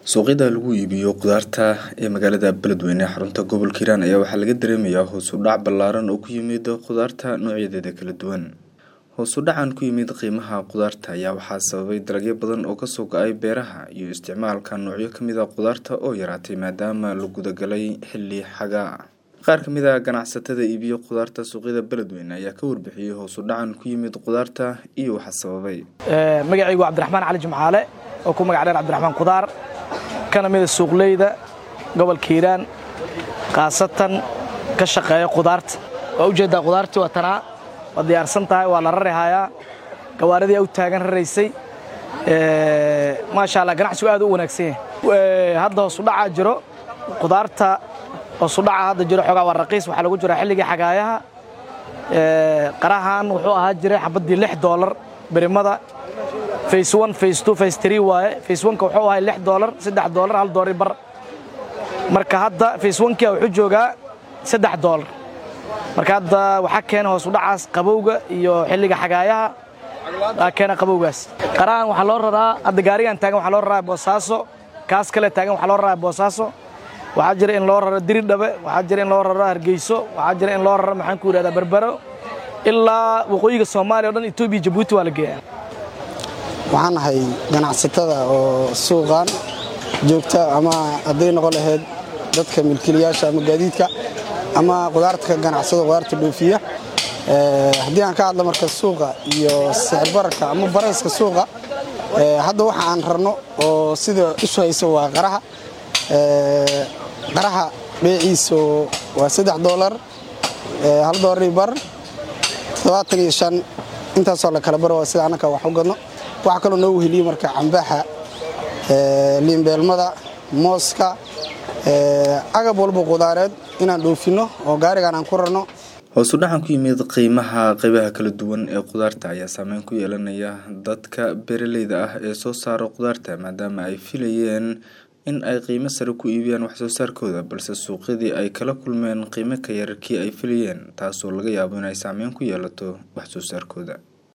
suuqyada lagu iibiyo khudaarta ee magaalada beledweyne xarunta gobolka hiiraan ayaa waxaa laga dareemayaa hoos u dhac ballaaran oo ku yimid khudaarta noocyadeeda kala duwan hoos u dhacan ku yimid qiimaha khudaarta ayaa waxaa sababay dalagyo badan oo kasoo go-ay beeraha iyo isticmaalka noocyo kamid a khudaarta oo yaraatay maadaama la gudagalay xilli xagaa qaar kamid a ganacsatada iibiyo khudaarta suuqyada beledweyne ayaa ka warbixiyey hoos u dhacan ku yimid khudaarta iyo waxa sababay magacaygu cabdiraxmaan cali jimcaale oo ku magac dheer cabdiraxmaan khudaar kana mida suuqleyda gobolka hiiraan khaasatan ka shaqeeya khudaarta waa ujeeddaa khudaartii waa tanaa waa diyaarsan tahay waa la rari hayaa gawaaridii u taagan raraysay maasha allah ganacsigu aad u wanaagsan yahay hadda hoosudhacaa jiro khudaarta hoosudhaca hadda jiro xoogaa waa raqiis waxaa lagu jiraa xilligii xagaayaha qarahan wuxuu ahaa jiray xabaddii lix doolar berimada face one face two face three waaye face one-ka wuxuu ahay lix doolar saddex doolar hal doolari bar marka hadda face one-kia wuxuu joogaa saddex doolar marka hadda waxaa keena hoos u dhacaas qabowga iyo xilliga xagaayaha aa keena qabowgaas qarahan waxaa loo raraa hadda gaarigan taagan waxaa loo raraa boosaaso kaas kale taagan waxaa loo raraa boosaaso waxaa jira in loo raro diridhabe waxaa jira in loo raro hargeyso waxaa jira in loo raro maxaan ku yidhahdaa berbero ilaa waqooyiga soomaaliya o dhan etoobiya jabuuti waa la geeyaa waxaan ahay ganacsatada oo suuqan joogta ama hadday noqon lahayd dadka milkiilayaasha ama gaadiidka ama qudaarta ka ganacsada qudaarta dhoofiya haddii aan ka hadla marka suuqa iyo sicirbararka ama barayska suuqa hadda waxa aan rarno oo sida isu hayso waa qaraha qaraha beeciisu waa saddex doolar hal doolari bar toddobaatan iyo shan intaasoo la kala baro waa sida annaka wax u gadno waxaa kaloo noo weheliye marka cambaxa liinbeelmada mooska agab walba qudaareed inaan dhoofinno oo gaarigaan aan ku rarno hoos u dhacan ku yimid qiimaha qaybaha kala duwan ee khudaarta ayaa saameyn ku yeelanaya dadka beeraleyda ah ee soo saara khudaarta maadaama ay filayeen in ay qiimo sare ku iibiyaan waxsoo saarkooda balse suuqyadii ay kala kulmeen qiimo ka yararkii ay filayeen taasoo laga yaabo inay saameyn ku yeelato waxsoo saarkooda